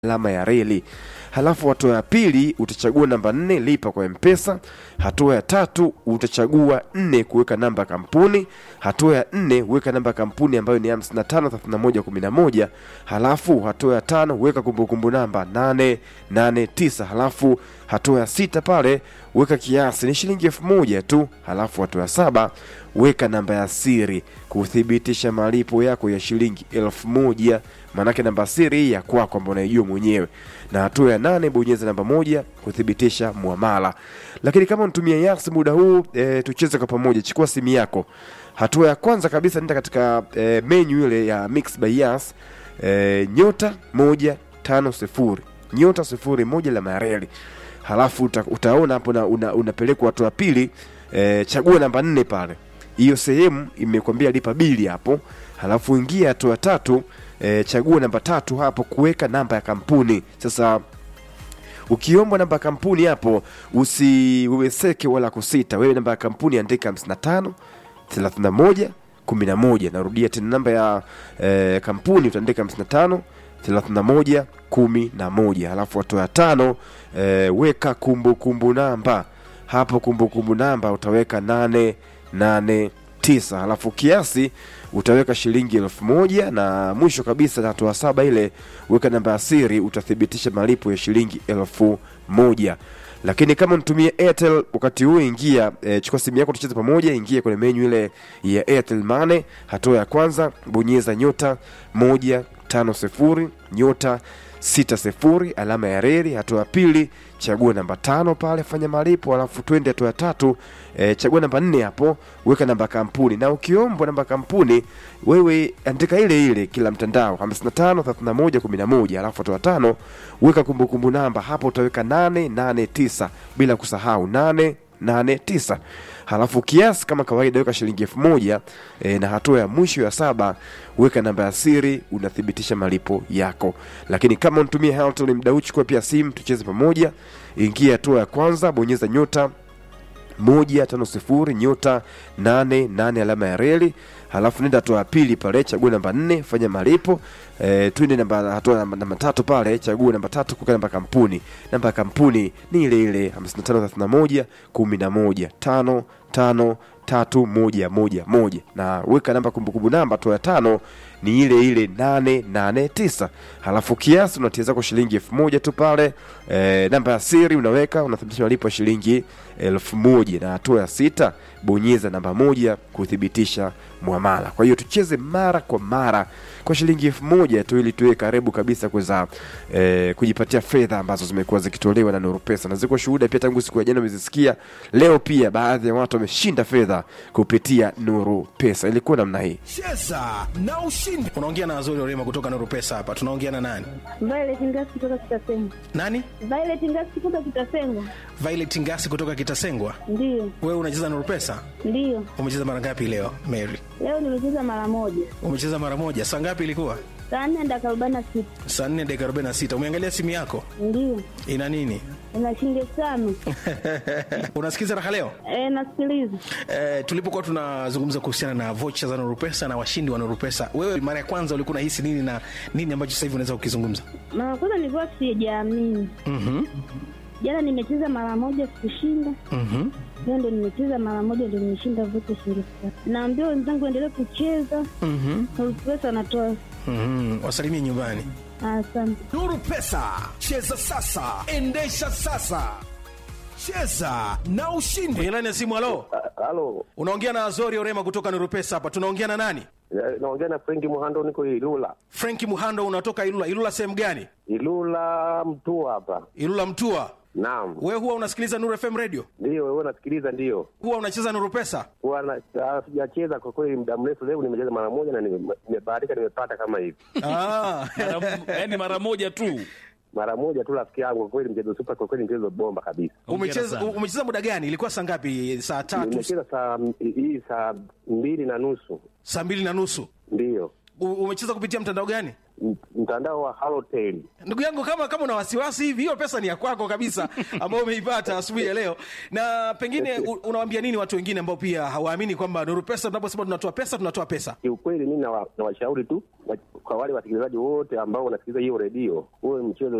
alama ya reli. Halafu hatua ya pili utachagua namba nne lipa kwa mpesa. Hatua ya tatu utachagua nne kuweka namba ya kampuni. Hatua ya nne weka namba ya kampuni ambayo ni 553111. Halafu hatua ya tano weka kumbukumbu namba 889. Halafu hatua ya sita pale weka kiasi ni shilingi elfu moja tu. Halafu hatua ya saba weka namba ya siri kuthibitisha malipo yako ya shilingi elfu moja maanake namba siri hii ya kwako ambao unaijua mwenyewe na hatua ya nane bonyeza namba moja kuthibitisha muamala lakini kama unatumia yas muda huu e, tucheze kwa pamoja chukua simu yako hatua ya kwanza kabisa nenda katika e, menu ile ya mix by yas e, nyota moja tano sifuri nyota sifuri moja la mareli halafu uta, utaona hapo una, una, unapelekwa hatua ya pili e, chagua namba nne pale hiyo sehemu imekwambia lipa bili hapo halafu ingia hatua tatu e, chagua namba tatu hapo kuweka namba ya kampuni sasa ukiombwa namba ya kampuni hapo usiweweseke wala kusita wewe namba ya kampuni andika 55 31 11 narudia tena namba ya e, kampuni utaandika 55 31 11 halafu hatua ya tano e, weka kumbukumbu kumbu namba hapo kumbukumbu kumbu namba utaweka nane nane tisa halafu kiasi utaweka shilingi elfu moja na mwisho kabisa hatua saba ile weka namba ya siri utathibitisha malipo ya shilingi elfu moja lakini kama unatumia airtel wakati huu ingia e, chukua simu yako tucheze pamoja ingia kwenye menyu ile ya airtel mane hatua ya kwanza bonyeza nyota moja tano sifuri nyota sita sifuri alama ya reli hatua ya pili chagua namba tano pale fanya malipo alafu twende hatua ya tatu e, chagua namba nne hapo weka namba kampuni na ukiombwa namba kampuni wewe andika ile ile kila mtandao 55 31 11 alafu hatua ya tano weka kumbukumbu namba hapo utaweka 889 bila kusahau 8 89 halafu kiasi kama kawaida weka shilingi elfu moja e, na hatua ya mwisho ya saba weka namba ya siri unathibitisha malipo yako lakini kama unatumia Halotel mda huu chukua pia simu tucheze pamoja ingia hatua ya kwanza bonyeza nyota moja tano sifuri nyota nane nane alama ya reli halafu nenda hatua ya pili pale chagua namba nne fanya malipo e, twende namba hatua namba, namba tatu pale chagua namba tatu kuweka namba kampuni namba ya kampuni ni ile ile 5531 11 tano tano tatu moja moja moja na weka namba kumbukumbu namba hatua ya tano ni ile ile nane nane tisa halafu kiasi unatia zako shilingi elfu moja tu pale e, namba ya siri unaweka unathibitisha malipo ya shilingi elfu moja na hatua ya sita bonyeza namba moja kuthibitisha mwamala kwa hiyo tucheze mara kwa mara kwa shilingi elfu moja tu ili tuwe karibu kabisa kuweza e, kujipatia fedha ambazo zimekuwa zikitolewa na Nuru Pesa na ziko shuhuda pia tangu siku ya jana umezisikia leo pia baadhi ya watu wameshinda fedha kupitia Nuru Pesa ilikuwa namna hii cheza na ushindi unaongea na wazuri orema kutoka nuru pesa hapa tunaongea na nani Violet Ngasi kutoka Kitasengwa. nani Violet Ngasi kutoka Kitasengwa. violet ngasi kutoka kitasengwa Ndiyo, wewe unacheza nuru pesa ndiyo. umecheza mara ngapi leo mary Leo nimecheza mara moja. umecheza mara moja saa ngapi ilikuwa Saa nne dakika arobaini na sita. saa nne dakika arobaini na sita umeangalia simu yako Ndiyo. ina nini Ina shilingi elfu tano. unasikiza raha leo E, nasikiliza. Eh, tulipokuwa tunazungumza kuhusiana na vocha za nurupesa na washindi wa nurupesa wewe mara ya kwanza ulikuwa unahisi nini na nini ambacho sasa hivi unaweza kukizungumza Mara kwanza nilikuwa sijaamini. mm-hmm. Jana nimecheza mara moja sikushinda. Mm-hmm. Leo ndo nimecheza mara moja ndo nimeshinda vote shilingi elfu tano. Naambia wenzangu endelee kucheza. Mm-hmm. Pesa anatoa. Mm-hmm. wasalimie nyumbani Asante. nuru pesa cheza sasa endesha sasa cheza na ushindi kwenye laini ya simu halo Halo, unaongea na azori orema kutoka nurupesa hapa tunaongea na nani eh, naongea na Frenki Muhando, niko Ilula. frenki muhando unatoka ilula ilula sehemu gani Ilula mtu hapa. ilula mtua Naam, wewe huwa unasikiliza nuru fm radio ndio wewe unasikiliza? Ndio huwa unacheza nurupesa Huwa na- ah, sijacheza kwa kweli muda mrefu. Leo nimecheza mara moja na nime- nimebahatika, nimepata kama hivi ah. yaani mara moja tu mara moja tu, rafiki yangu. Kwa kweli mchezo super, kwa kweli mchezo bomba kabisa. umecheza sana. umecheza muda gani ilikuwa saa ngapi saa tatu Nimecheza saa hii saa mbili na nusu, saa mbili na nusu ndio U- umecheza kupitia mtandao gani M- mtandao wa Halotel. ndugu yangu kama kama una wasiwasi hivi hiyo pesa ni ya kwako kabisa ambayo umeipata asubuhi ya leo na pengine u- unawaambia nini watu wengine ambao pia hawaamini kwamba nuru pesa tunaposema tunatoa pesa tunatoa pesa Kiukweli mimi nawa- nawashauri tu wa- kwa wale wasikilizaji wote ambao wanasikiliza hiyo redio, huwe mchezo